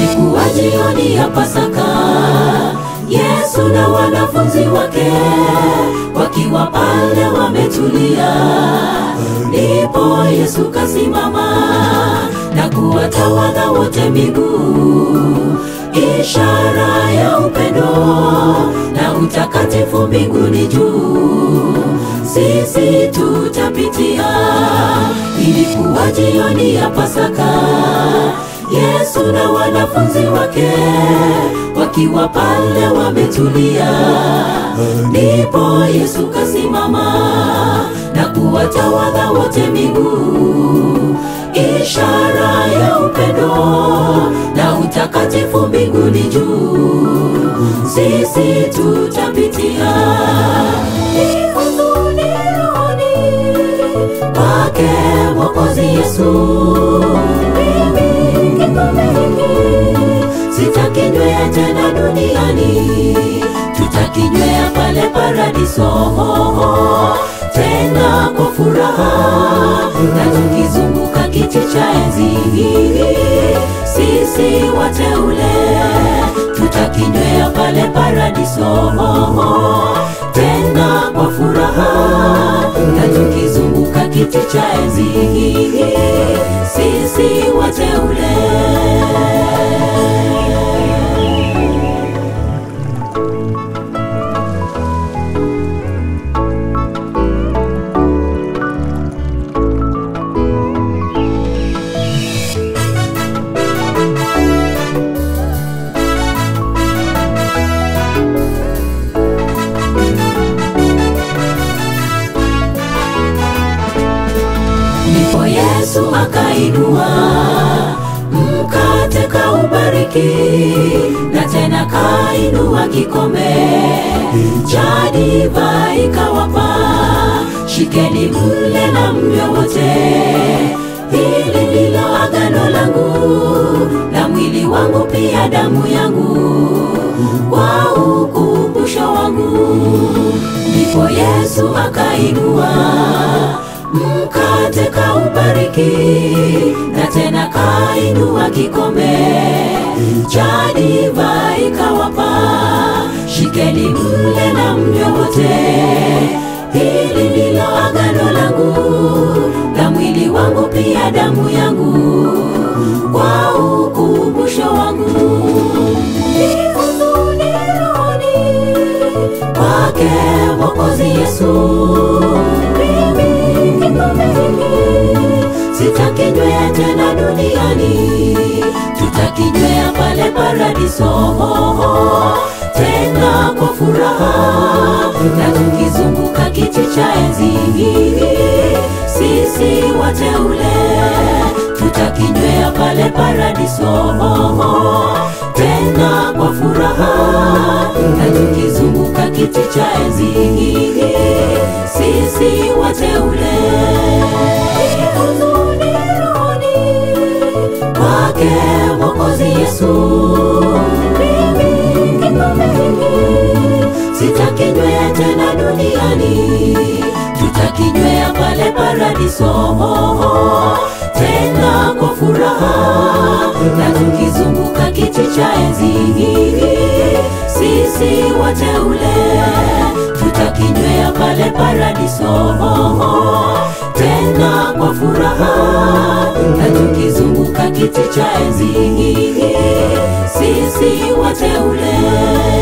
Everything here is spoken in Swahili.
Ilikuwa jioni ya Pasaka, Yesu na wanafunzi wake wakiwa pale wametulia, ndipo Yesu kasimama na kuwatawadha wote miguu, ishara ya upendo na utakatifu mbinguni juu. Sisi tutapitia. Ilikuwa jioni ya Pasaka, Yesu na wanafunzi wake wakiwa pale wametulia, ndipo Yesu kasimama na kuwatawadha wote miguu, ishara ya upendo na utakatifu mbinguni juu. Sisi tutapitia Ni huzuni rohoni kwake Mwokozi Yesu. Mimi kikombe hiki sitakinywea tena duniani, tutakinywea pale paradiso, tena kwa furaha na tukizunguka kiti cha enzi. Sisi wateule tutakinywea pale paradiso, tena kwa furaha na tukizunguka kiti cha enzi. Sisi wateule Ndipo Yesu akainua mkate kaubariki, na tena kainua kikombe cha divai kawapa, shikeni mle na mnywe wote, hili ndilo agano langu na mwili wangu pia damu yangu kwa ukumbusho wangu. Ndipo Yesu akainua mkate kaubariki, na tena kainua kikombe cha divai kawapa, shikeni mle na mnywe wote, hili ndilo agano langu na mwili wangu pia damu yangu kwa ukumbusho wangu. Ni huzuni rohoni kwake Mwokozi Yesu. Mimi kikombe hiki sitakinywea tena duniani, tutakinywea pale paradiso, tena kwa furaha na tukizunguka kiti cha enzi. Sisi wateule tutakinywea pale paradiso, tena kwa furaha na tukizunguka kiti cha enzi. Sisi wateule Ni huzuni rohoni kwake Mwokozi Yesu. Mimi kikombe hiki sitakinywea tena duniani, tutakinywea pale paradiso, tena kwa furaha na tukizunguka kiti cha enzi. Sisi wateule tutakinywea pale paradiso, tena kwa furaha na tukizunguka kiti cha enzi. Sisi wateule